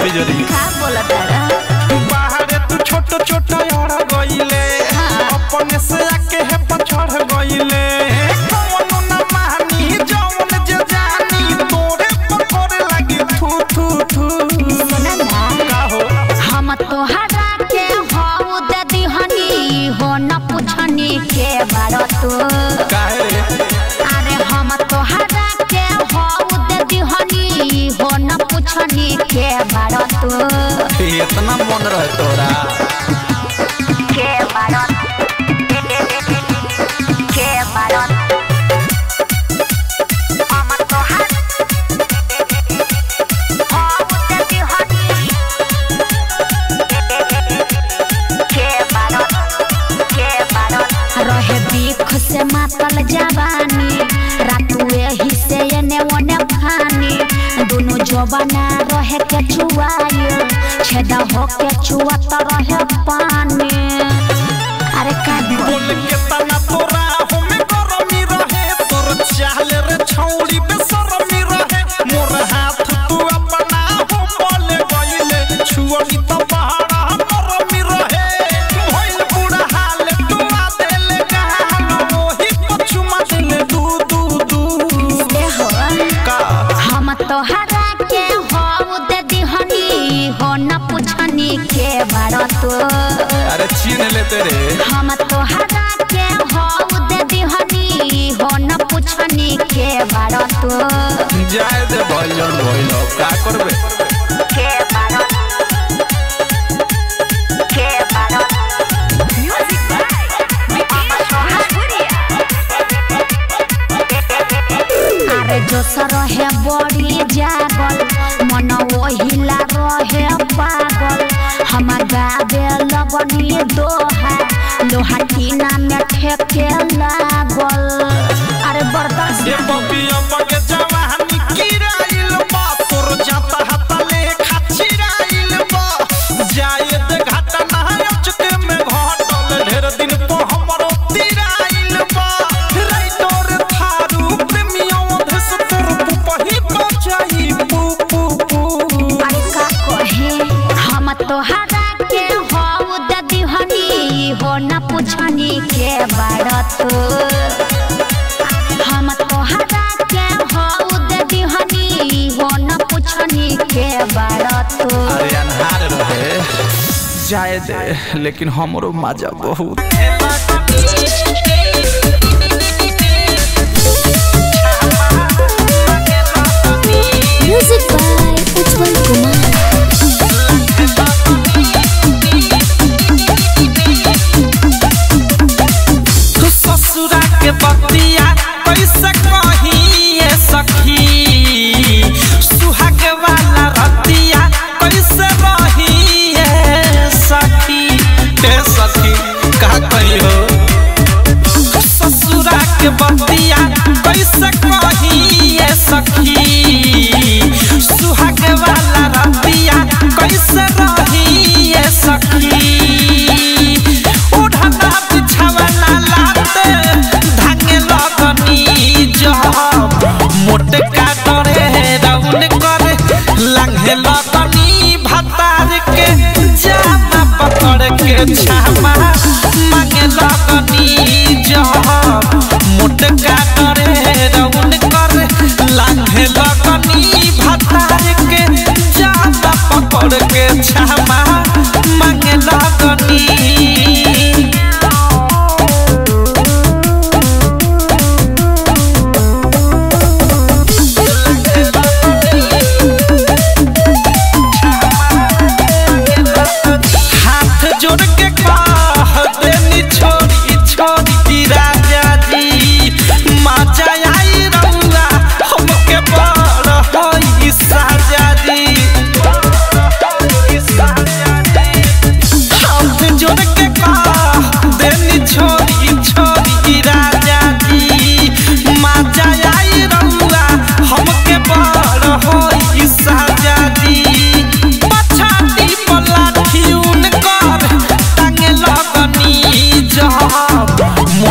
बिजरी का बोलत तारा बाहरे तू छोट छोट अड़ गइले अपने से आके है पछड़ गइले कौनो ना मानी जौन जे जानी तोरे पकड़े लगी थू थू थू सुना ना का हो हम तोहरा के हऊ दे दिहनी हो न पुछनी के बारो तू काहे रे अरे हम तोहरा के हऊ दे दिहनी हो न पुछनी के बारो तू इतना मन रहे तोरा के बारो के बारो हम तोहरा हऊ दे दिहनी के बारो के बारो रहे बीख से मातल जवानी रातू एही से एने ओने फानी दोनों जवाना रहे के चुआई छेदा हो के चुआत रहे पानी अरे का बोल के तना तोरा हमें गरमी रहे तोर चाल रे छौड़ी बेसरमी रहे मोर हाथ तू अपना हो बोले गइले छुअली त पहाड़ा गरमी रहे भइल बुढ़ा हाल तू आ देले गाल ओही पछुमा देले दू दू दू दे हो का हम तोहरा के हो दे दिहनी हो न पुछनी के बारो तू अरे छीन लेते रे हम तोहरा के हऊ दे दिहनी हो न पुछनी के बारो तू जाए दे भइलन भइल का करबे के बारो के बारो म्यूजिक अरे जो रहे बड़ी जागल मन ओहिला रहे पागल हम गावे लगनी दोहा लोहा टीना में ठेके लागल अरे बर्दाश्त ये बबिया बगे जवानी किराइल बा तोर जाता हाता ले खाचिराइल बा जाए दे घाटा ना अचके में घटल ढेर दिन तो हमरो तिराइल बा राइटर थारू प्रेमियों धस तोर पुपही बचाई पू पू पू अरे का कहे हम तोहरा के हऊ दे दिहनी हो न पुछनी के बारत हम तोहरा के हऊ दे दिहनी हो न पुछनी के बारत अरे अनहार रहे जाए दे लेकिन हमरो मजा बहुत म्यूजिक बाय उज्जवल कुमार तू ससुरा के बतिया कैसे कहिए सखी सुहाग वाला रतिया कैसे रहिए सखी हे सखी का कहियो ससुरा के बतिया कैसे कहिए सखी सुहाग वाला रतिया कैसे रहिए सखी ओढ़ना बिछावना लाते धागे लगनी जब मोटे का करे राउन करे लंघे लगनी भतार के जामा पकड़ के छामा मांगे लगनी जब मोटे का करे राउन करे लंघे लगनी भतार के जामा पकड़ के छामा मांगे लगनी हाथ जोड़ के कह देनी छोड़ी छोड़ी की राजा जी मजा आई रउआ हमके बड़ होई साजा जी हाथ जोड़ के कह देनी छोड़ी छोड़ी की राजा जी मजा आई रउआ हमके बड़ होई साजा जी पछाती पलाठी उनकर टांगे लगनी जब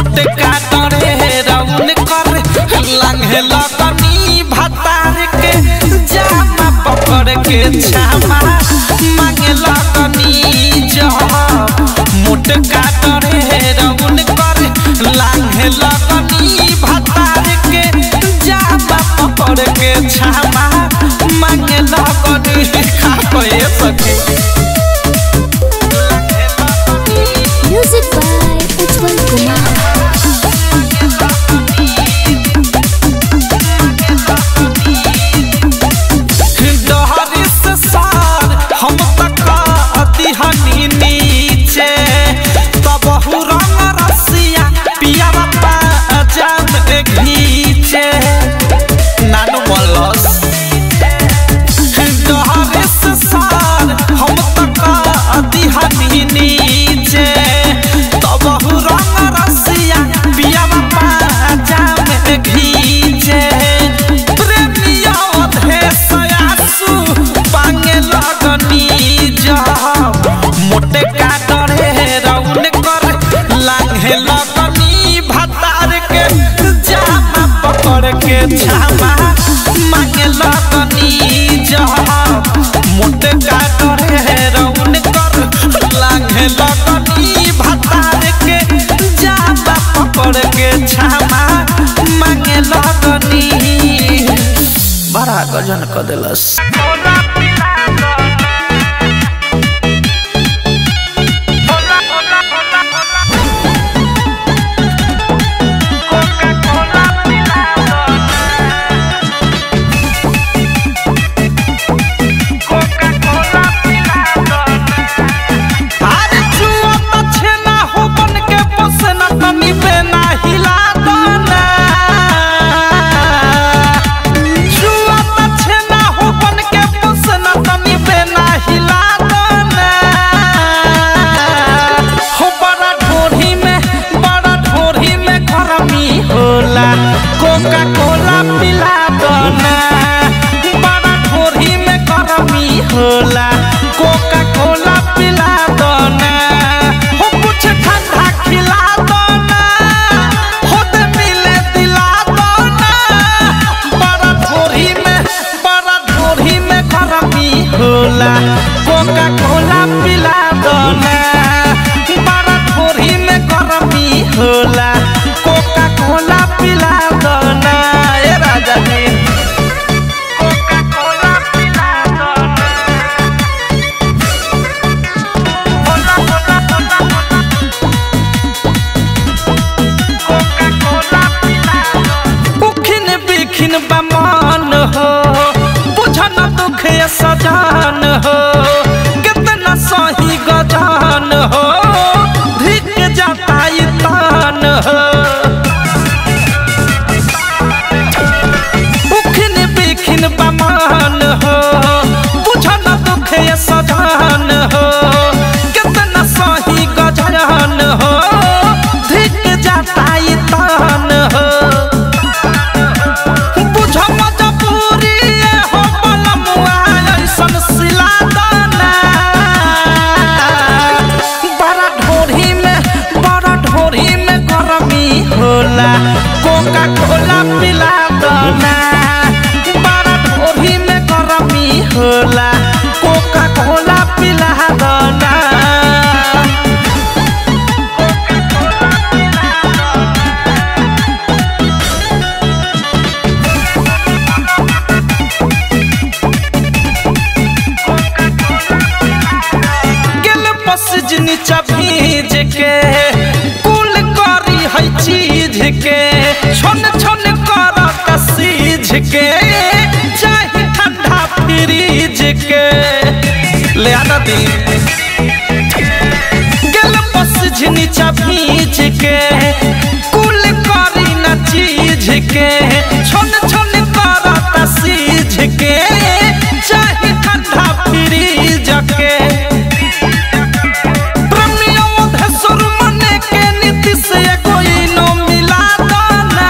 छामा मांगे लगनी जहाँ मोटे का करे रौन कर लागे लगनी भतार के जाबा पकड़ के छामा मांगे लगनी बड़ा गजन क दिलस अरे जुआ त छेना हो बन के पोसना तनी बेना हिला दना जुआ त छेना हो बन के पोसना तनी बेना हिला दना हो बड़ा ढोरी में बड़ा ढोरी में गरमी होला कोका कोला पिला दना बड़ा ढोरी में गरमी होला कोका कोला पिला दना हो कुछ ठंडा खिला दना हो दे मिले दिला दना बड़ा ढोरी में बड़ा ढोरी में गरमी होला कोका कोला पिला दना बड़ा ढोरी में गरमी होला कोका कोला पिला दना ए राजा जी कोका कोला पिला दना होला होला होला होला कोका कोला पिला दना उखिन बिखिन बमान हो बुझन दुख ये सजान हो कितना सही गजान हो धिक जाता ये तान हो उखिन बिखिन बमान हो बुझन दुख ये सजान हो कितना सही गजान हो धिक जाता ये तान हो बुझ मजबूरी हो बलमुआ ऐसन सिला दाना बड़ा ढोरी में बड़ा ढोरी में गरमी होला कोका कोला पिला दाना बड़ा ढोरी में गरमी होला कोका कोला पिला दाना गेल पसिज नीचा भीज के कुल करी है चीज के छोन छोन करत सीझ के चाहे ठंडा फ्रीज के ले आना दी गेल पसिज नीचा भीज के कुल करी ना चीज के छोन छोन करत सीझ के चाहे ठंडा फ्रीज के ब्रह्मयोधेश्वर मने के नीति से कोई नो मिला दाना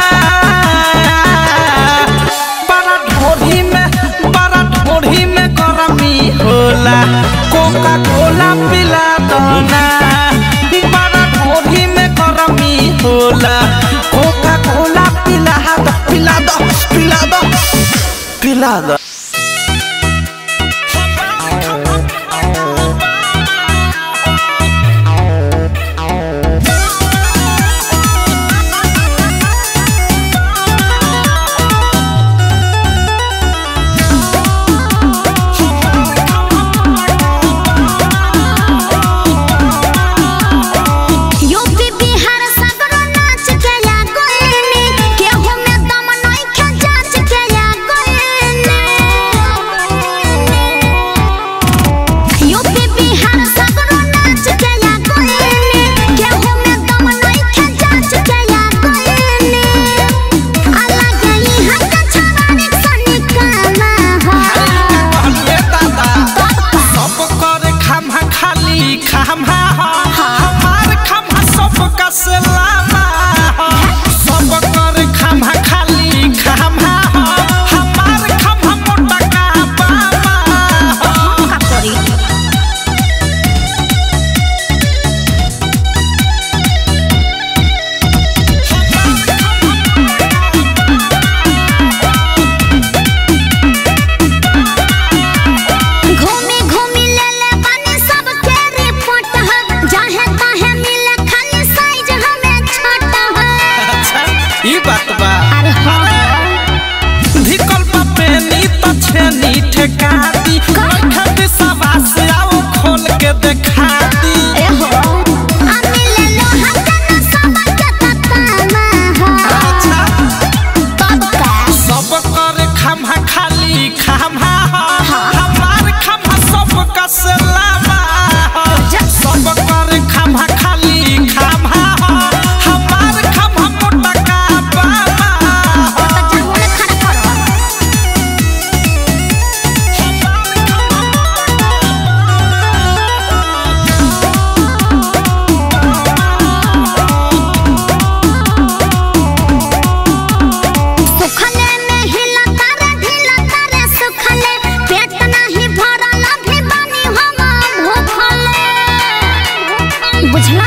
बड़ा ढोरी में बड़ा ढोरी में गरमी होला कोका कोला पिला दाना बड़ा ढोरी में गरमी होला कोका कोला पिला दो पिला दो पिला दो पिला दो यूपी बिहार सगरो नाच के या गइनी केहू में दम नइखे जांच के या गइनी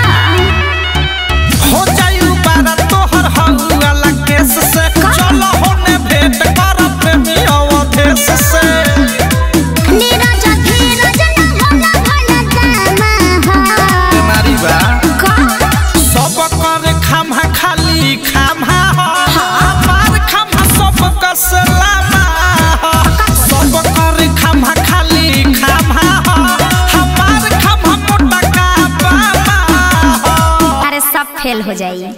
हो जायु बारा तोहर हौला केस से चल होने भेंट कर प्रेमी अवधेश से नीरज धीरज न होला भला जामा नारी बा का सब कर खामा खाली खामा हो हमार खामा सब कसलामा हो सब कर खामा खाली खामा हो हमार खामा मोटा का बाबा हो अरे सब फेल हो जाई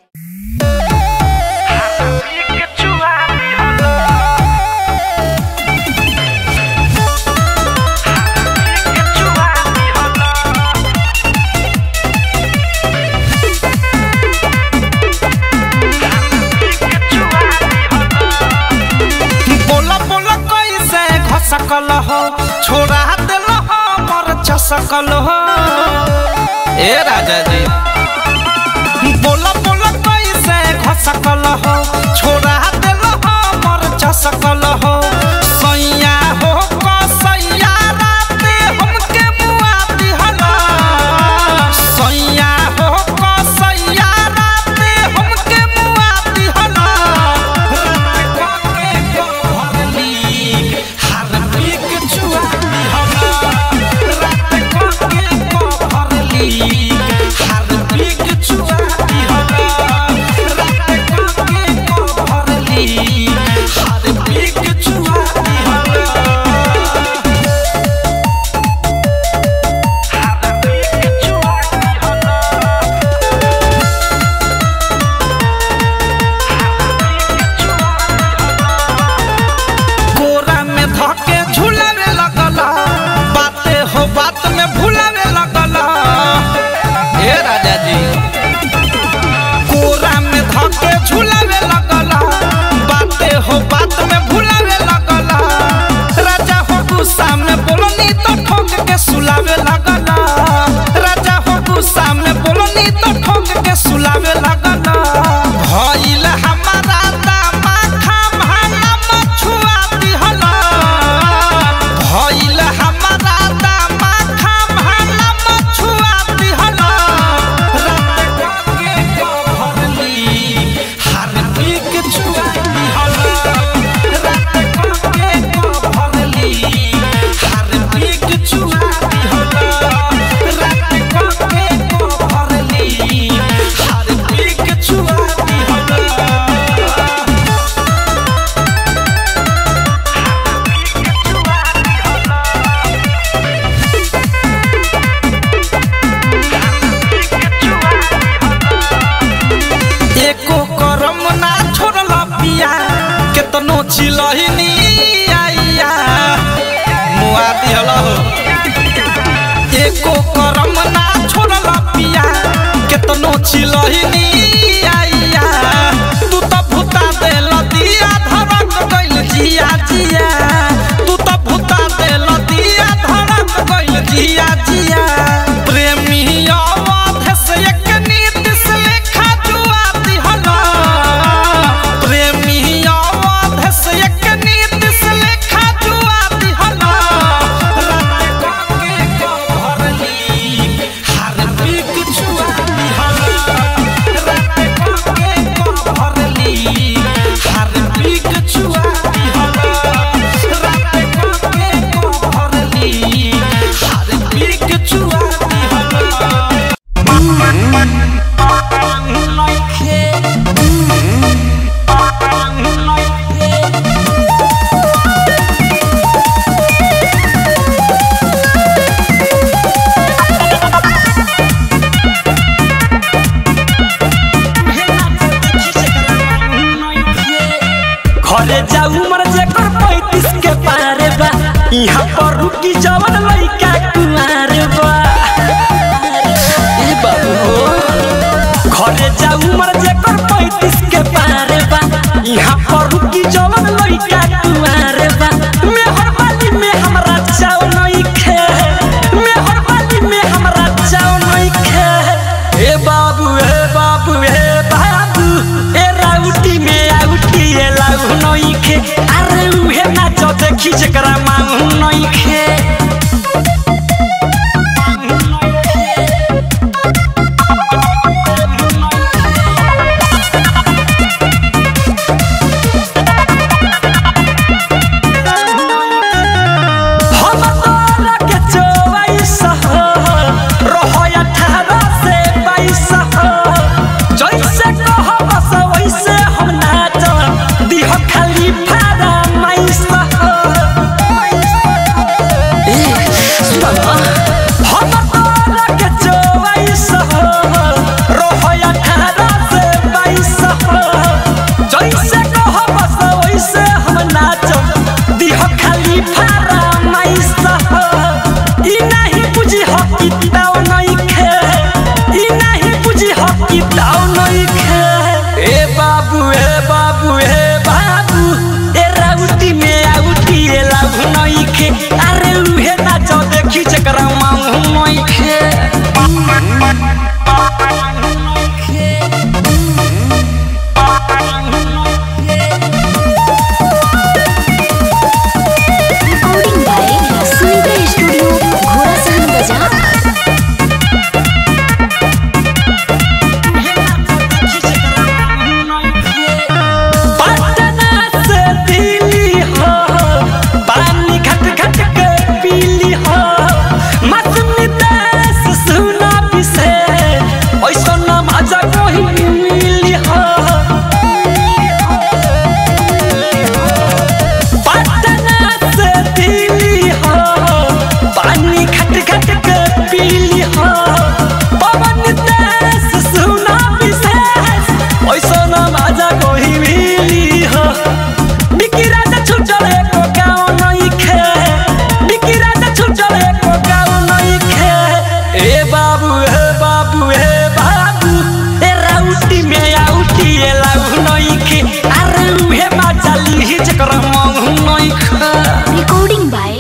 बोला बोला कैसे घसकल हो छोड़ा दिल हो मर चसकल हो ए राजा जी बोला बोला कैसे घसकल हो छोड़ा दिल हो मर चसकल हो सैया हो कसैया राते हमके मुआ दिहला सैया हो कसैया राते हमके मुआ दिहला कोरा में धके झुलावे लगल बाते हो बात में भुलावे लगल हे राजा जी कोरा में धके झुलावे लगल बाते हो बात में भुलावे लगल राजा हो गुस्सा में बोलनी तो ठोक के सुलावे लगल राजा हो गुस्सा में बोलनी तो ठोक के सुलावे लगल भइल हमारा दामा खामा मछुआ दिहला भइल हमारा दामा खामा मछुआ दिहला रात के भरली हर पीक छुआ दिहला रात के भरली हर पीक छुआ दिहला रात के भरली हर पीक छुआ दिहला एको करम ना छोड़ला पिया केतनो चिलहिनी आइया मुआ दिहला हो एको करम ना छोड़ला पिया केतनो चिलहिनी आइया तू त भूता देल दिया धरक गइल जिया जिया तू त भूता देल दिया धरक गइल जिया जिया प्रेमी अवधेश एक नीतिश लेखा जुआ दिहला प्रेमी अवधेश एक नीतिश लेखा जुआ दिहला रात के भरली हर पीक छुआ दिहला रात के भरली हर पीक छुआ दिहला रात के भरली हर पीक छुआ दिहला घरे जाऊ मर जेकर पैतीस के पारे बा यहाँ पर रुकी जवन लइका कुमार बा ए बाबू हो घरे जाऊ मर जेकर पैतीस के पारे बा यहाँ पर रुकी जवन लइका कुमार बा मेहर बाली में हमरा चाव नहीं खे मेहर बाली में हमरा चाव नहीं खे ए बाबू ए बाबू ए बाबू ए राउटी में आउटी ए लाउ नहीं खे अरे उहे नाच देखी जकरा मांगू नहीं खे देखी जकरा मांग नइखे रिकॉर्डिंग बाय सुनीता स्टूडियो घोड़ा सहन बाजार पटना से दिल्ली हो पानी घट घट के पीली हो मौसमी देश सुना पिसे ऐसा ना मजा कोई मिली हो पटना से दिल्ली हो पानी घट घट के पीली हो पवन देश सुना विशेष ऐसा ना मजा कोई मिली हो बिकी राजा छुटल एको गाँव नहीं खे बिकी राजा छुटल एको गाँव नहीं खे ए बाबू हे बाबू हे बाबू ए राउटी में आउटी ए लाउ नहीं खे अरे उहे मजा ली जकर मंग नहीं खे रिकॉर्डिंग बाय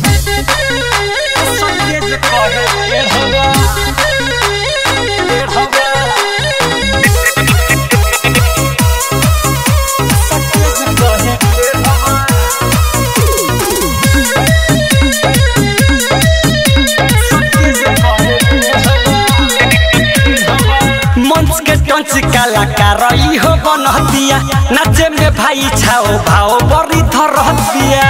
मंच के टंच कलाकार ई हो बनहतिया नाचे में भाई छाओ भाओ बड़ी धरहतिया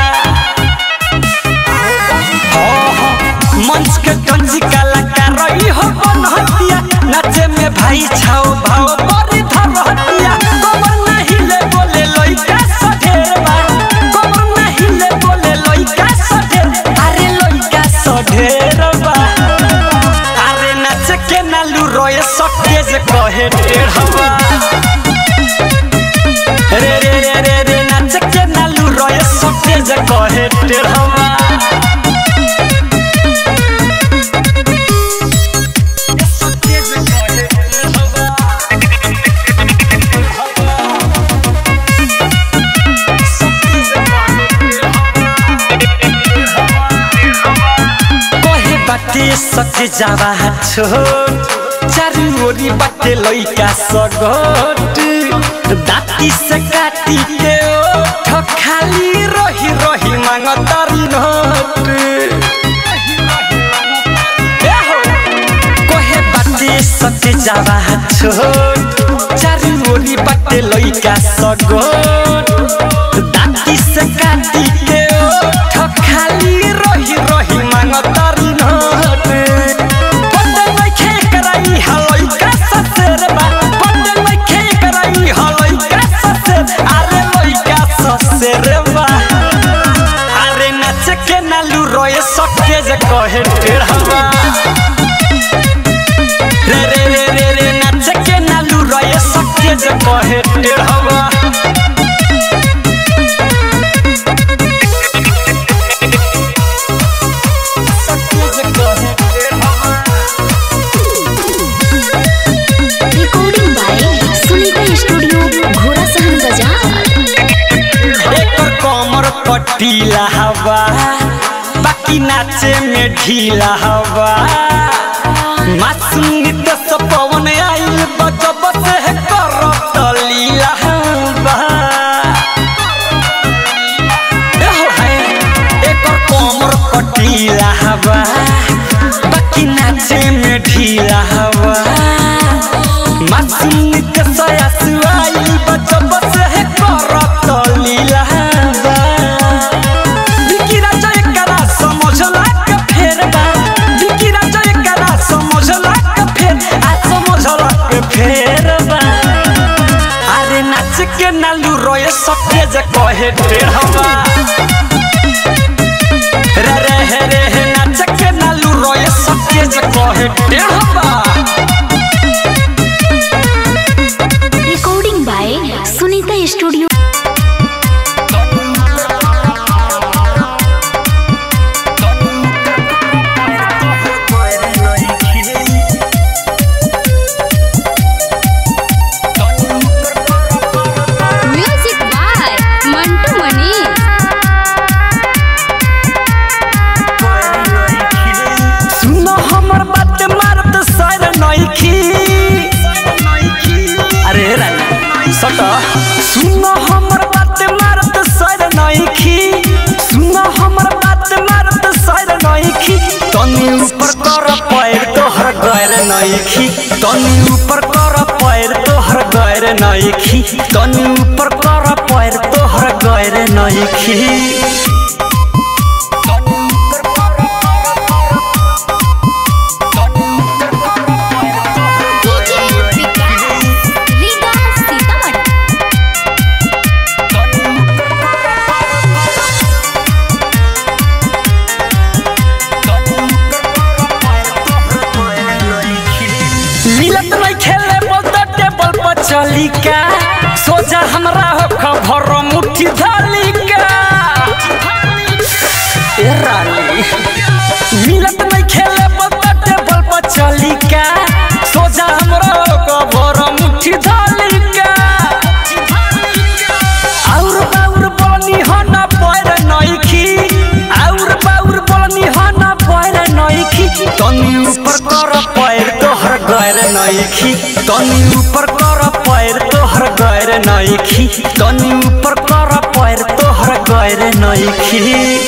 मंच के टंच कलाकार ई हो बनहतिया नाचे में भाई छाओ भाओ बड़ी धरहतिया कमर नहीं ले बोले लइका सढेरवा कमर नहीं ले बोले लइका सढेर अरे लइका सढेरवा अरे नाच के नालू रोए सके जे कहे टेढ़वा रे रे रे रे रे नाच के नालू रोए सके जे कहे टेढ़वा सके जे कहे टेढ़वा कहे बाटे सके जावा छोट चारू ओरी बाटे लइका सगट दाती से काटी के ओठ खाली रही रही मांगतारी नोट ए हो, कहे बाटे सके जावा छोट चारू ओरी बाटे लइका सगट दाती से काटी के ओठ खाली रही रही मांगतारी नोट बंदे में खे कराई हलई का ससुर बा बंदे में खे कराई हलई का ससुर अरे लई का ससुर बा अरे नाच के नालू रोए सके जे कहे टेढ़वा रे रे रे रे रे नाच के नालू रोए सके जे कहे टेढ़वा रिकॉर्डिंग बाय सुनीता स्टूडियो घोड़ा सहन बाजार एकर कमर पटीला हवा बाकी नाचे में ढीला हवा मासूमी तो सब पवन आइल बजब से करत लीला हवा एहो है, एकर कमर पटीला हवा बाकी नाचे में ढीला हवा मासूमी के सया सुआइल बजब से करत लीला हवा विकी राजा एकरा समझला के फेर बा विकी राजा एकरा समझला के फेर आ समझला के फेर बा अरे नाच के नालू रोए सके जे कहे टेढ़वा रे रे हे रे हे नाच के नालू रोए सके जे कहे टेढ़वा recording by Sunita studio music by Mantu Mani नइखी तनी ऊपर कर पैर तोहर गैर नइखी तनी ऊपर कर पैर तोहर गैर नइखी डीजे विकास रीगा सीतामढ़ी मिलत नहीं खेले बोलत टेबल पर चली का सोचा हमरा हो खबर मुट्ठी धाली का ए रानी मिलत नहीं खेले बोलत टेबल पर चली का सोचा हमरा हो खबर मुट्ठी धाली का आउर बाउर बोलनी हो ना पैर नइखी आउर बाउर बोलनी हो ना पैर नइखी तनी ऊपर कर पैर तोहर गैर नइखी तनी ऊपर कर पैर तोहर गैर नइखी तनी ऊपर कर पैर तोहर गैर नइखी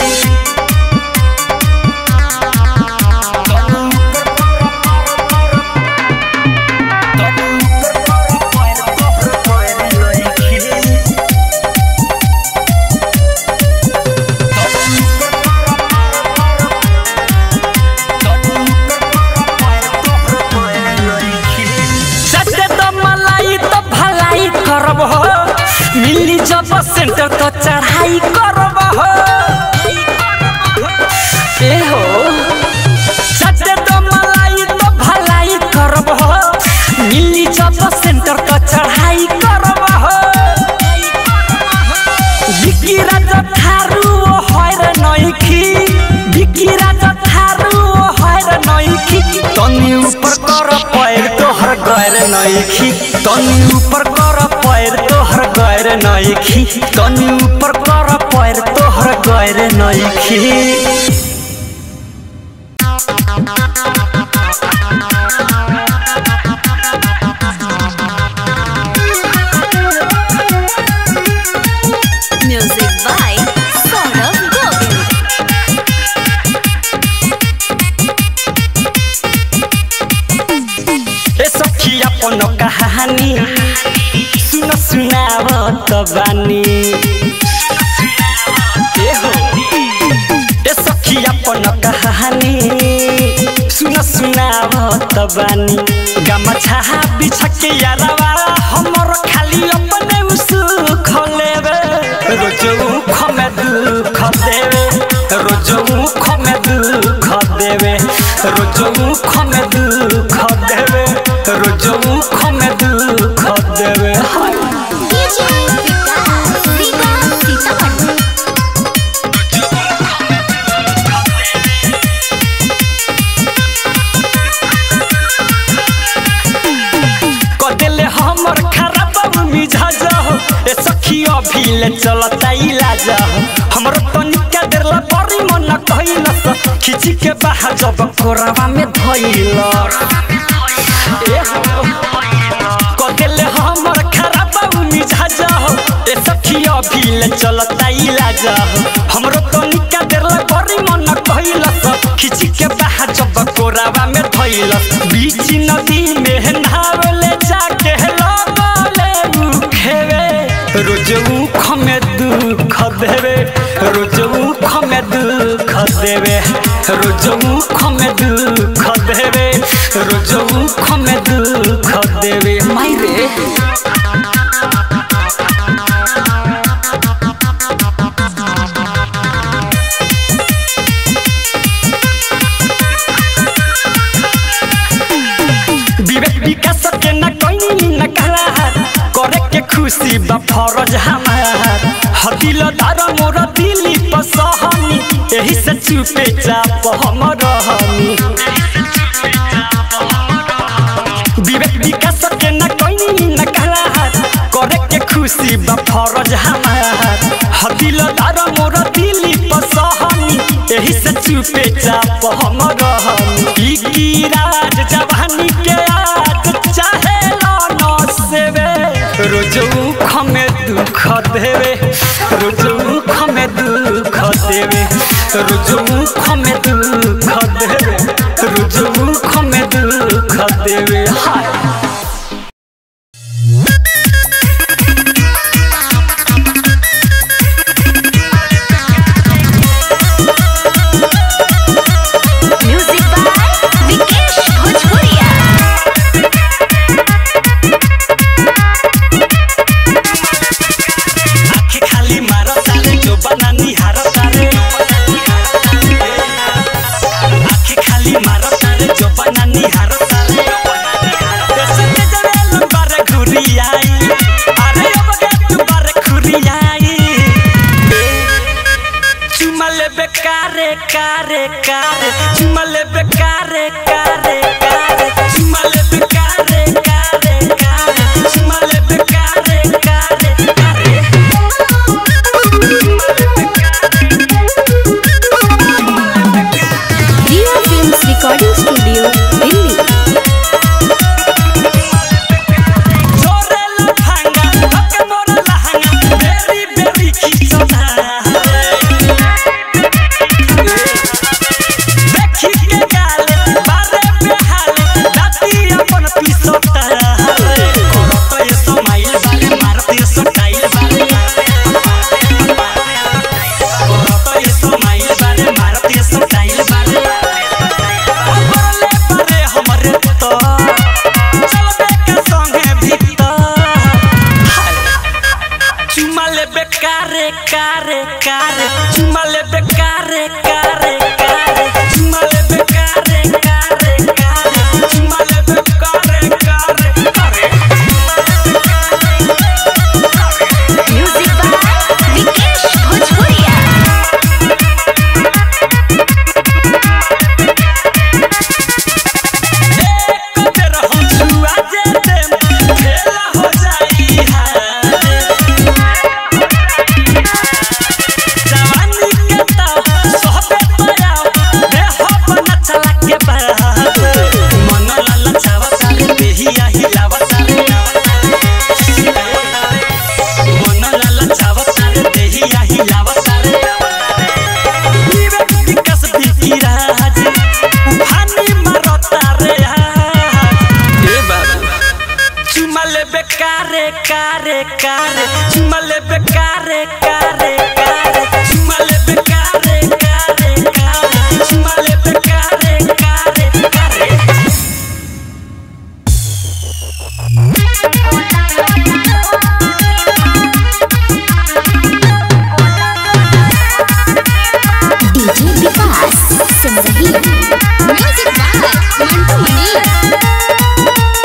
सटे तो मलाई तो भलाई करब हो मिली जब सेंटर तो चढ़ाई करब हो ए हो सटे तो मलाई तो भलाई करब हो मिली जब सेंटर तो चढ़ाई करब हो बिकी राजा थारू ओ हैर नइखी बिकी राजा थारू ओ हैर नइखी तनी ऊपर कर पैर तोहर गैर नइखी तनी ऊपर कर पैर तोहर गैर नइखी तनी ऊपर कर पैर तोहर गैर नइखी म्यूजिक बाय सौरभ गोविल ए सखी अपन कहानी सुन सुनाव त बानी ए हो ए सखी अपन कहानी सुन सुनाव त बानी गमछा बिछा के यारवा हमर खाली अपने उसु खलेबे रोज उख में दुख देवे रोज उख में दुख देवे रोज उख में दुख देवे रोज उख में दुख देवे हाय डीजे विकास रीगा सीतामढ़ी कदेले हमर खराब मिजाज हो ए सखी अभी ले चलता इलाज हो हमर तनिका देर ला बड़ी मन कहिल खिची के बाहर जब कोरावा में धइल ए हो कदेले हमर खराब मिजाज हो ए सखी अभी ले चलता इलाज हो हमर तनिका देर ला बड़ी मन कहिल खिची के बाहर जब कोरावा में धइल बीच नदी में नहावले जाके लगले मुखेवे रोज उख में दुख देवे रोज उख में दुख देवे रोज उख में दुख देवे रोज उख में दुख देवे मायरे विवेक विकास के न कहीं न कला करे के खुशी बा फरज हमार हदिल दार मोर दिली पसहनी एही से चुपे चाप हम रहनी विवेक विकास के न कहीं न कला करे के खुशी बा फरज हमार हदिल दार मोर दिली पसहनी एही से चुपे चाप हम रहनी ई की राज जवानी के आज चाहे न सेवे रोज उख में दुख देवे रोज उख में दुख देवे रोज उख में दुख देवे रोज उख में दुख देवे खुरियाई अरे अब गे तू बार खुरियाई चुमा लेबे कारे कारे कारे चुमा लेबे कारे कारे कारे चुमा लेबे कारे कारे कारे चुमा लेबे कारे कारे कारे Ria Films Recording Studio, Delhi. छोरे लफंगा हके मोर लहंगा बेरी बेरी खिचता देखी के गाले बारे बेहाले दाती अपन पिसता करत ये समाइल बारे मारती सटाइल बारे करत ये समाइल बारे मारती सटाइल बारे अबरले बारे हमरे तो चलबे के संगे भीतर चुमा लेबे कारे कारे कारे चुमा लेबे कारे कारे कारे चुमा लेबे कारे कारे कारे चुमा लेबे कारे कारे कारे Music by Vikesh Bhojpuria. एक बेर हम छुआ जेते खेला हो जाई हारे जवानी के ताव सोहबे पराव देह बना चला के बात मन लाला छावा सारे देहिया हिलावा सारे मन लाला छावा सारे देहिया हिलावा सारे विवेक विकास विकिराज उफानी मारता रे आज ए बाबू चुमा लेबे कारे कारे कारे चुमा लेबे कारे कारे कारे चुमा लेबे कारे कारे कारे चुमा लेबे कारे कारे कारे DJ Vikas Simrahi. Music by Mantu Mani.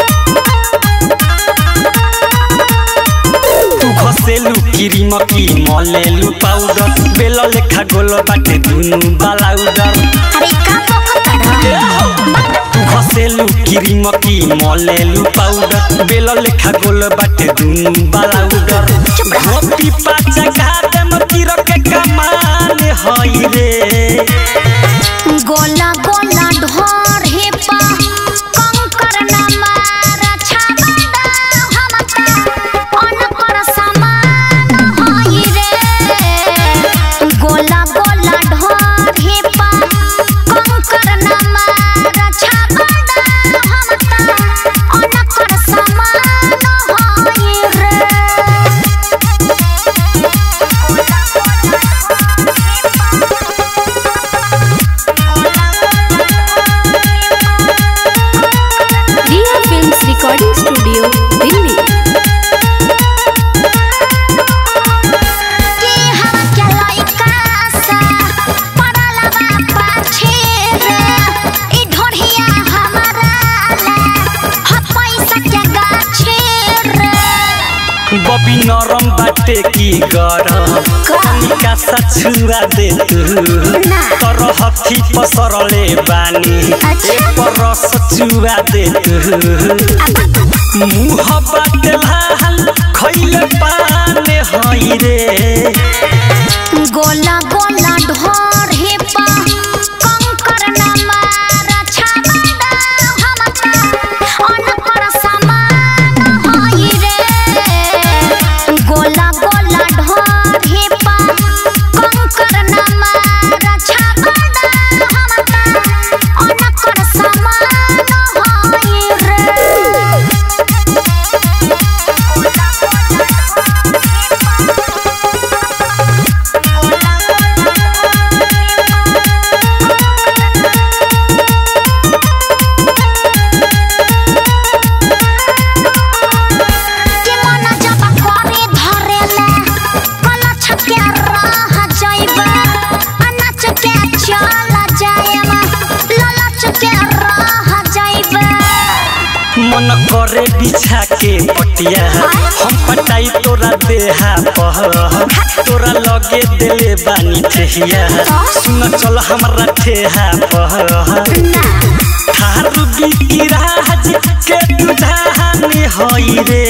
तू घसेलु क्रीम की मलेलु पाउडर बेल लेखा गोल बाटे दुनु बालाउडर अरे का पकड़ तू घसेलु क्रीम की मलेलु पाउडर बेल लेखा गोल बाटे दुनु बालाउडर धोती पाचा घाटे मतीर के कमान हई रे गोला गोला ढोर हे पा कंकर न मार छाबड़ा हमका अनकर समान होई रे गोला गोला ढोर हे पा कंकर न मार छाबड़ा हमका अनकर समान होई रे Ria Films Recording Studio, Delhi. के हम के लइका सा पड़ल बा पाछे रे ई ढोढ़िया हमारा ला ह पैसा के गाछे रे बबी नरम बाटे की गरम कनिका सा छुआ दे तू ना। तर हथी पसरले बानी अच्छा। एक रस चुआ दे तू मुह बाटे लाल खैले पाने हई रे गोला गोला ढोर हे पा कंकर न मार छाबड़ा हमका अनकर समान होई रे गोला गोला ढोर हे पा कंकर न मार छाबड़ा हमका अनकर समान होई रे घरे बिछा के पटिया हम पटाई तोरा देहा पह तोरा लगे देले बानी ठेहिया सुन चल हमरा ठेहा पह थारू बिकिराज के तुझानी होई रे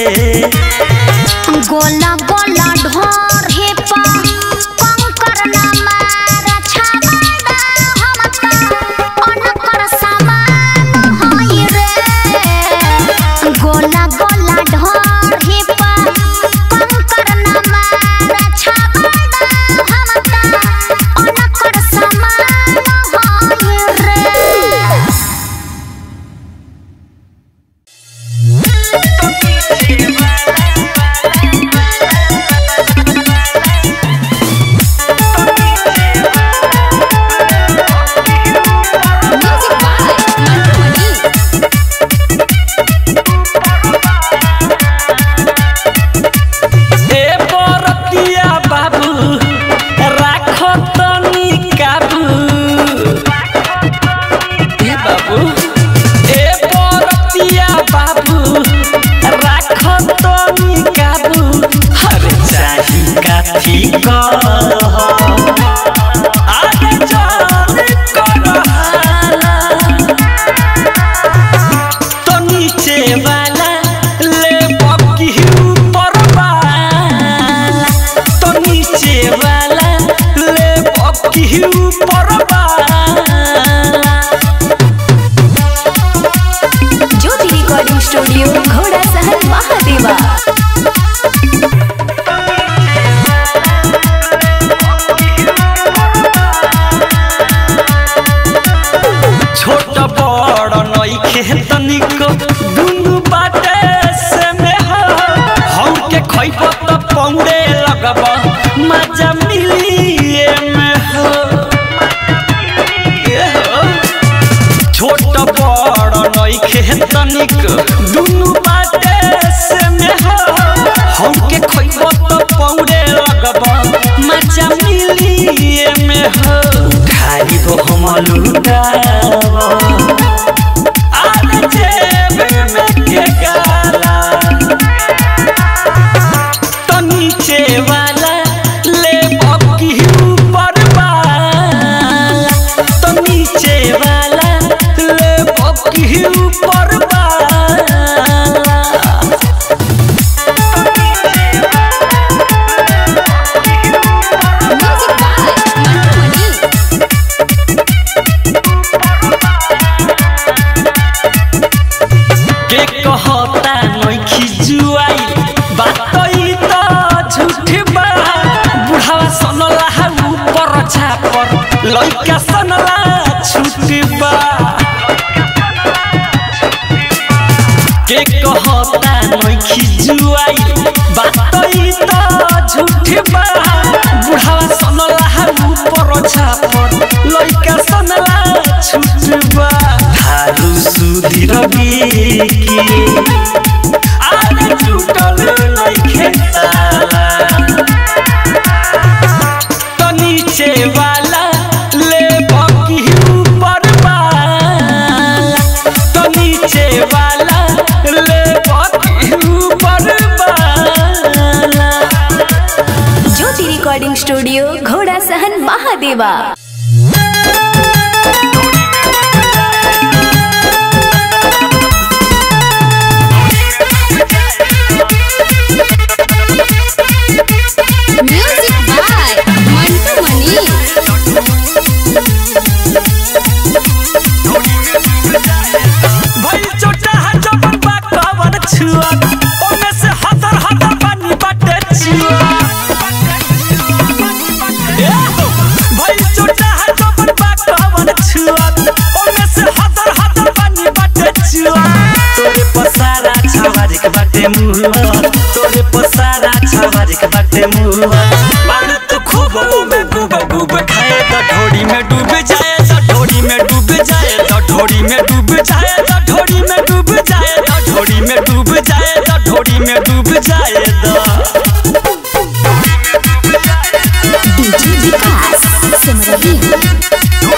गोला गोला ढोर हे पा कंकर ना मारा छाबड़ा हम त अनकर समान होई रे गोला गोला ढोर हे पा कंकर ना मारा छाबड़ा हम त अनकर समान होई रे Music by Mantu Mani. ए बरतिया बाबू राख तनी काबू ए बाबू ए बरतिया बाबू राख तनी काबू हर चाही काठी कह आगे जान कर हाला तो नीचे वाला ले बकी ऊपर वाला तो नीचे वाला ले बकी ऊपर वाला ज्योति रिकॉर्डिंग स्टूडियो घोड़ा सहन महादेवा छोट बड़ नइखे तनिको दुनु बाटे से में हो हम के खइब त पौड़े लगब मजा मिली में हो ए हो। छोट बड़ नइखे तनिक दुनु बाटे से में हो हम के खइब त पौड़े लगब मजा मिली में हो खाली हो हम लुटाव आने जेब में के गाला तो नीचे वाला ले बकी ऊपर वाला तो नीचे वाला ले बकी ऊपर वाला Music by Mantu Mani. के कहता नइखी जुआई बात ई त झूठ बा बुढ़ावा सनला हा ऊपर छापर लइका सनला छूट बा के कहता नइखी जुआई बात ई त झूठ बा बुढ़ावा सनला हा ऊपर छापर लइका सनला छूट बा हारू सुधीर बिकी आरे टूटल नइखे ताला तो नीचे वाला ले बकी ऊपर वाला तो नीचे वाला ले बकी ऊपर वाला ज्योति रिकॉर्डिंग स्टूडियो घोड़ा सहन महादेवा Music by Mantu Mani. भई छोटा है जवन बा कवन छुआ ओमे से हतर हतर पानी बाटे छुआ ए हो, भई छोटा है जवन बा कवन छुआ ओमे से हतर हतर पानी बाटे छुआ तोरे पसारा छवारी के बाटे मुआ तोरे पसारा छवारी के बाटे मुआ बाल तो खूब में डूब डूब खाए तो ढोड़ी में डूब जाए तो ढोड़ी में डूब जाए तो ढोड़ी में डूब जाए तो ढोड़ी में डूब जाए तो ढोड़ी में डूब जाए तो ढोड़ी में डूब जाए तो डीजे विकास सिमरही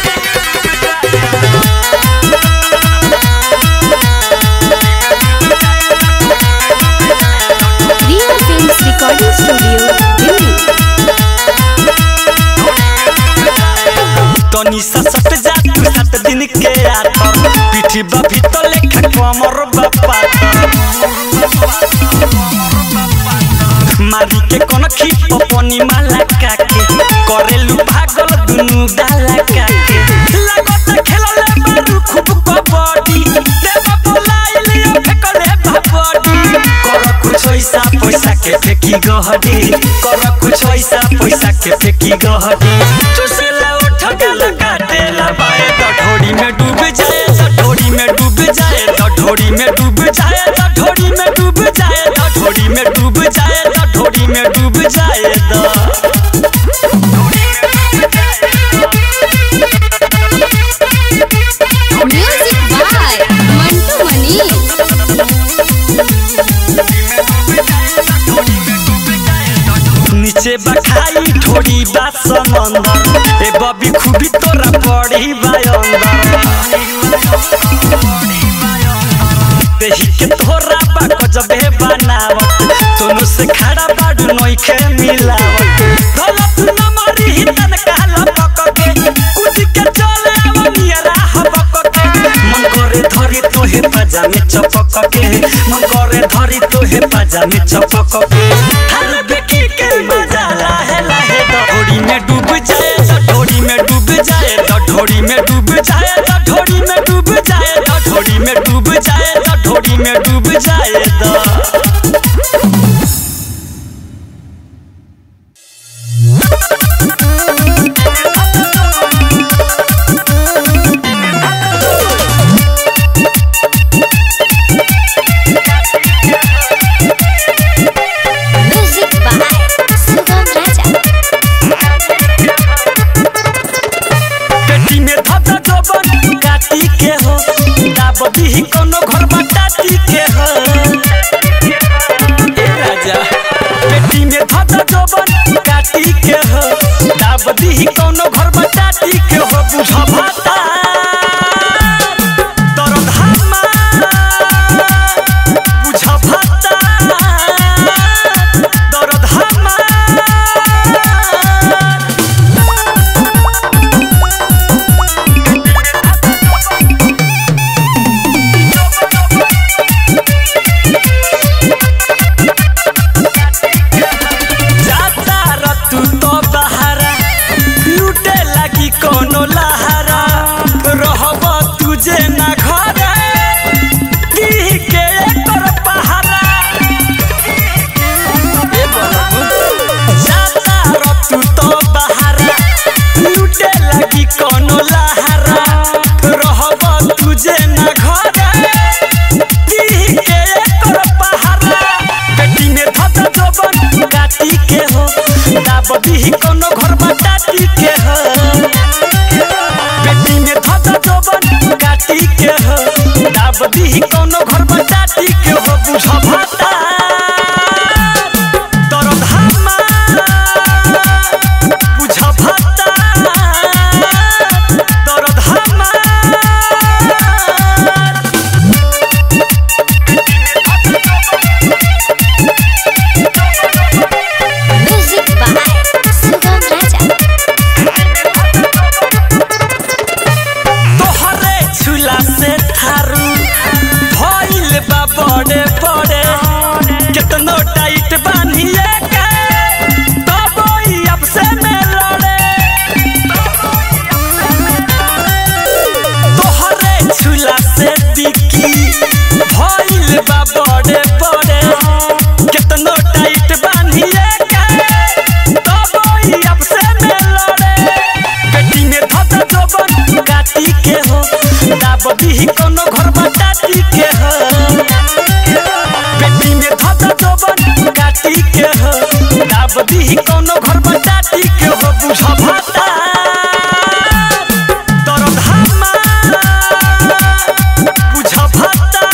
तनी सा सट जा तू सात दिन के आतर पीठी बा भीतर लेखा कमर बा पातर मारी के कोन खीप पनी माला काके करेलु पागल दुनु डाला काके लागत खेलले मारू खूब कबड्डी देवा बोलाइले फेकले भाबडी कर कुछ ऐसा पैसा के फेकी गहडी कर कुछ ऐसा पैसा के फेकी गहडी चुसेला उठ गला काटेला बाए ढोड़ी में डूब जाए तो ढोड़ी में डूब जाए तो ढोड़ी में डूब जाए तो ढोड़ी में डूब जाए तो ढोड़ी में डूब जाए तो ढोड़ी में डूब जाए तो म्यूजिक बाय मंटू मनी नीचे बखाई ढोड़ी बा समंदर ए बबी खूबी तोरा पड़ी बा अंदर देही के तोरा बा गजबे बनावत सोनू से खड़ा बाडू नोइखे मिलावत गलत न मारी ही तन काला पकके कुछ के चले आव नियरा हबक के मन करे धरी तोहे पाजा में चपक के मन करे धरी तोहे पाजा में चपक के हर बेकी के मजा लाहे लाहे ढोड़ी में डूब जाए तो ढोड़ी में डूब जाए तो ढोड़ी में डूब जाए तो ढोड़ी में डूब जाए तो ढोड़ी में डूब जाए तो ढोड़ी में डूब जाए तो म्यूजिक बाय सुगम राजा पेटी में धता जबन काटी के हो दाब दीही कोनो घर बटाती के हो ए राजा पेटी में धता जबन काटी के हो दाब दीही कोनो घर बटाती के हो बुझ भाता दर्द हमार बुझ भाता दर्द हमार जाता रतु तो बहारा लूटे लगी कोनो लहारा रहब तुझे ना घरे दीह के एकर पहारा ए बलबु। जाता रतु तो बहारा लूटे लगी कोनो लहारा रहब तुझे ना घरे दीह के एकर पहारा पेटी में धत जबन काटी के हो दाब दीही कोनो घर बटाती के हो पेटी में धत जबन काटी के हो दाब दीही कोनो घर बटाती के हो बुझ भाता दर्द हमार बुझ भाता दर्द हमार म्यूजिक बाय सुगम राजा तोहरे छुला से थारू भइल बा बड़े बड़े केतनो टाइट बांधिए के तब ई अब से में लड़े तोहरे छुला से दिकी भइल बा बड़े बड़े केतनो टाइट बांधिए के तब ई अब से में लड़े पेटी में धत जबन काटी के हो दाब दीही कोनो घर बटाती के हो पेटी में धत जबन काटी के हो दाब दीही कोनो घर बटाती के हो बुझ भाता दर्द हमार बुझ भाता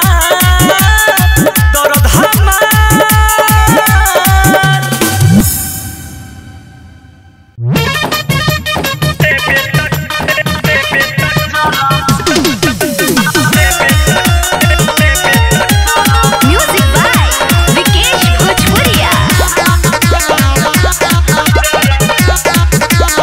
दर्द हमार म्यूजिक बाय विकेश भोजपुरिया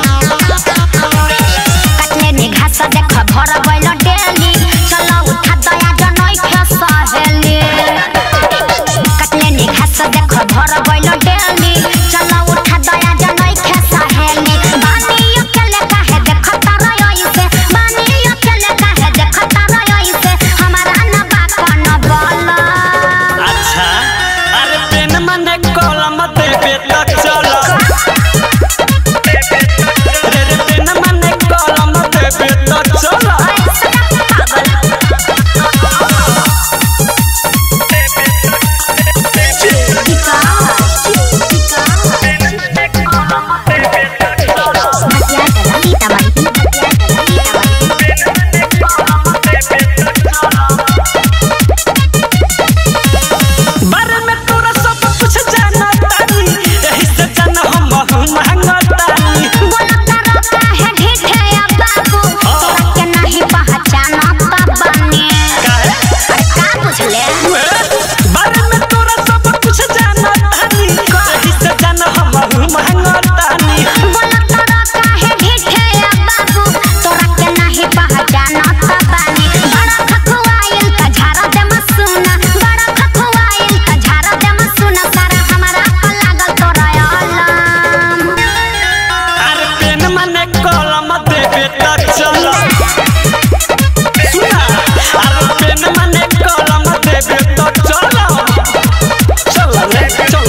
भर गइल डेली चल उठा दया जनई खे सहेली बानी अकेले काहे देखता रही से बानी अकेले काहे देखता रही से हमारा न बा कौन बोला अच्छा अरे पेन मने कलम देबे त चल रे रे पेन मने कलम देबे त चल बारे में तोरा सब कुछ जाना तानी एही से जान हम महंगा तानी बुझले बारे में तोरा सब कुछ जाना तानी एही से जान हम महंगा तानी बोला तोरा काहे ढीठे आ बाबू तोरा के नाही पहचाना बानी बड़ा खखुआइल का झारा दे मसुना बड़ा खखुआइल का झारा दे मसुना सारा हमारा का लागल तोरा अलाम अरे पेन मने कलम देबे त चल सुना अरे पेन मने कलम देबे त चल चल रे चल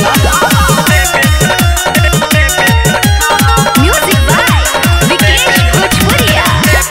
म्यूजिक बाय विकेश भोजपुरिया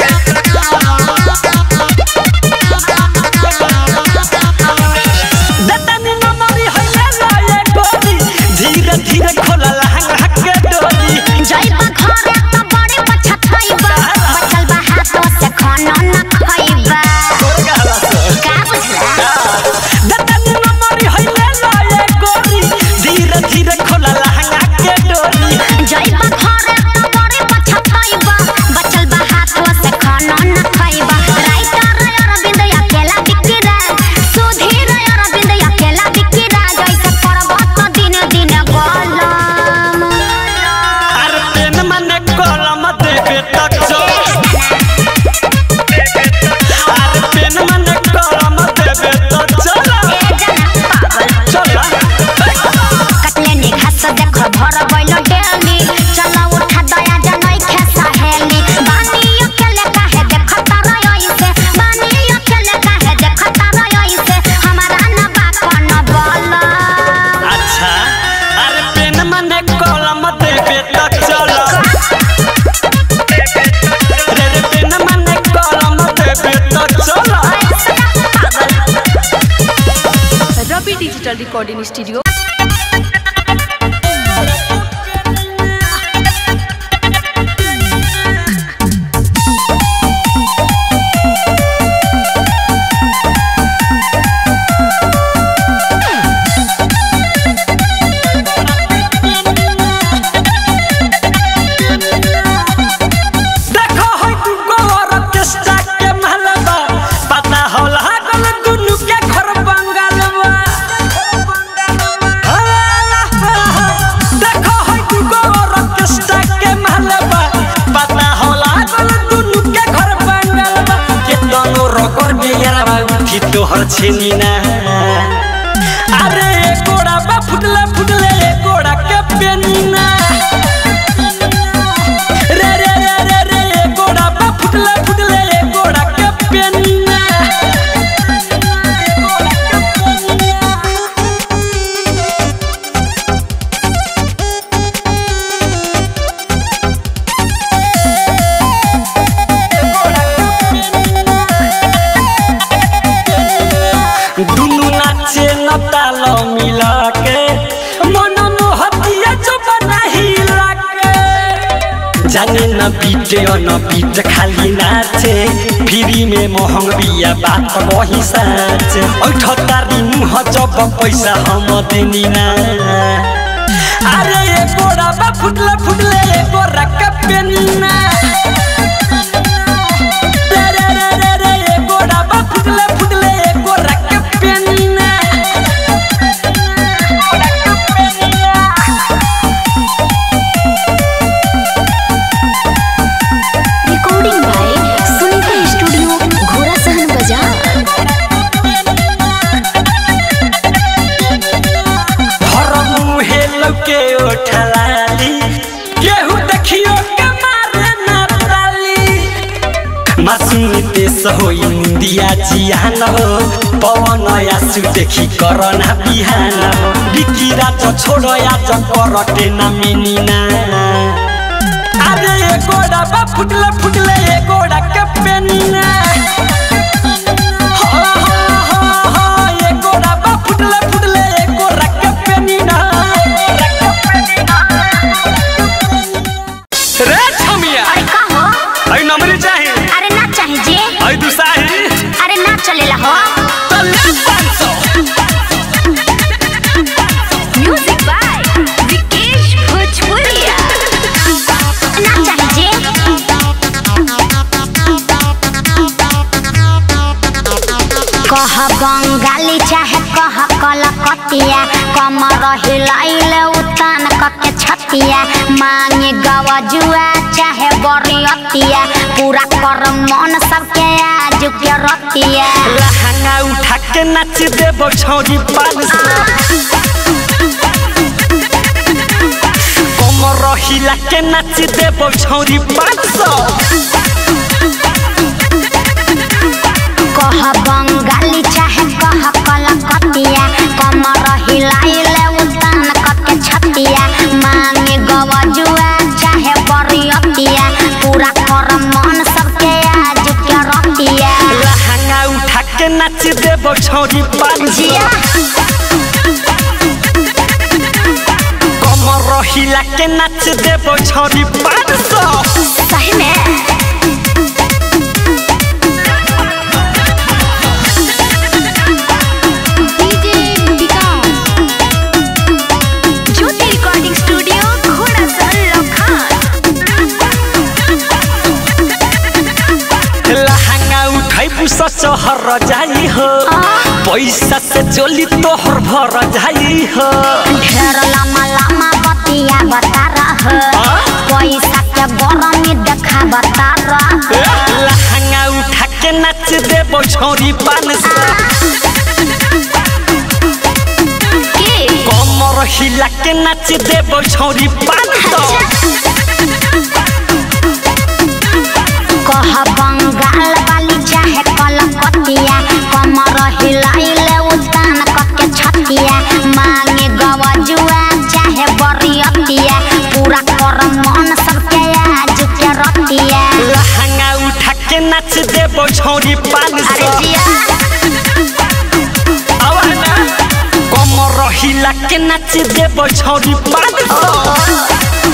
दतनी नमरी होइले लाए गोरी धीरे धीरे खोला लहंगा के डोरी जाइबा घरे तो बड़ी पछताइबा बचल बा हाथों से खाना न खाइबा तोर गहरा से का बुझला दतनी नमरी होइले लाए गोरी धीरे धीरे खोला लहंगा के डोरी जाइबा घरे तो बड़ी पछताइबा बचल बा हाथों से खाना न खाइबा राइटर अरविंद अकेला बिकिरा सुधीर अरविंद अकेला बिकिरा जैसे पर्वत तो दिन दिन गोलम अरे पेन मने कलम देबे त चल अरे पेन मने कलम देबे त चल चल कटले नि घास देख भर गइल डेली चल उठा दया जनई खे सहेली बानी अकेले काहे देखता रही से बानी अकेले काहे देखता रही से हमारा न बा कौन बोला अच्छा अरे पेन मने कलम देबे त चल रे रे पेन मने कलम देबे त चल रवि डिजिटल रिकॉर्डिंग स्टूडियो देखो होय तू गोर के स्टाक के महलबा पता होला गल दुनु के घर बंगालबा देखो होय तू गोर के स्टाक के महलबा पता होला गल दुनु के घर बंगालबा के दोनों रोकर बियारबा उठी तोहर छेनी ना अरे गोड़ा बा फुटले फुटले गोड़ा के पेनीना रे रे रे रे रे गोड़ा बा फुटले फुटले गोड़ा के पेनीना दुनु नाचे न ताल मिला के मन मोहतिया जो बनाही लाके जाने न बीटे न बीट खाली नाचे फ्री में महंग बिया बात वही साच ऐठ तारी मुह जब पैसा हम देनी ना अरे ये गोड़ा बा फुटले फुटले ये गोरा के पेनी ना रे रे रे रे रे ये गोड़ा बा फुटले फुटले ये गोरा के पेनी ना रिकॉर्डिंग बाय सुनीता स्टूडियो घोड़ा सहन बाजार हर के ओठलाली केहू देखियो के मारे ना ताली मासूम पेश होई निंदिया जियान हो पवन आसु देखी करना बिहान हो बिकिरा तो छोड़ो या तो करटे ना मिनिना अरे ये गोड़ा बा फुटले फुटले ये गोड़ा के पेनिना हो हो हो हो ये गोड़ा बा फुटले फुटले ये गोड़ा के पेनिना रे छमिया अरे का हो आई नंबर चाहिए अरे ना चाहे जे आई दुसाही अरे ना चलेला हो तो ले 500 म्यूजिक बाय विकेश भोजपुरिया ना चाहे जे कह बंगाली चाहे कह कलकतिया कमर हिलाइले उतान कके छतिया मांगे गवजुआ चाहे बरियतिया पूरा कर मन सबके आज के रतिया लहंगा उठा के नाच देबो छौरी पान सौ कमर हिला के नाच देबो छौरी पान सौ कह बंगाली चाहे कह कलकतिया कमर हिलाइले उतान कके छतिया मांगे गवजुआ चाहे बरियतिया पूरा कर मन सबके आज के रतिया लहंगा उठा के नाच देबो छौरी पान सौ जिया कमर हिला के नाच देबो छौरी पान सौ सही में DJ Vikas Jyoti recording studio घोड़ा सहल लखान लहंगा उठाई पुसा शहर जाई हो पैसा से जोली तोहर भर जाई हो ढेर लम्बा लम्बा बतिया बता रह पैसा के गरमी देखा बता रह लहंगा उठा के नाच देबो छौरी पान सौ कमर हिला के नाच देबो छौरी पान सौ कह बंगाल वाली चाहे कलकतिया कमर हिलाइले उतान कके छतिया मांगे गवजुआ चाहे बरियतिया पूरा कर मन सबके आज के रतिया लहंगा उठा के नाच देबो छौरी पान अरे सौ जिया आवाना कमर हिला के नाच देबो छौरी पान सौ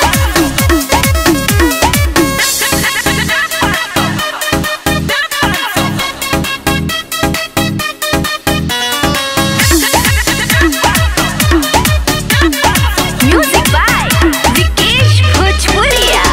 म्यूजिक बाय विकेश भोजपुरिया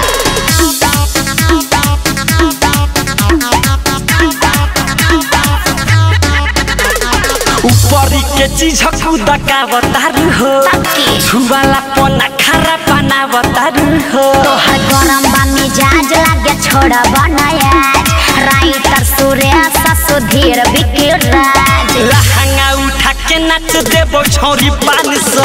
ऊपरी के चीज खुदा का बतारू हो ताकि छुवाला पना खारा पाना बतारू हो तोहर गरम बा मिजाज लागे छोड़ बनायाज राइटर सुरेश सुधीर विकिराज लहंगा उठा के नाच देबो छौरी पान सौ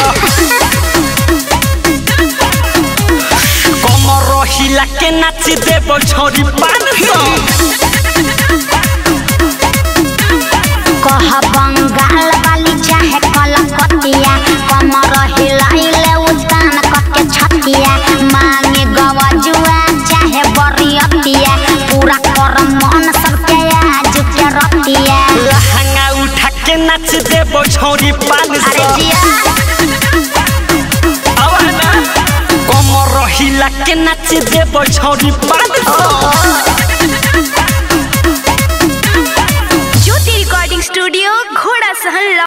कमर हिला के नाच देबो छौरी पान सौ कह बंगाल वाली चाहे कलकतिया कमर हिलाइले उतान कके छतिया मांगे गवजुआ चाहे बरियतिया पूरा कर मन सबके आज के रतिया लहंगा उठा के नाच देबो छौरी पान अरे सौ जिया आवाना कमर हिला के नाच देबो छौरी पान सौ ज्योति रिकॉर्डिंग स्टूडियो घोड़ा सहल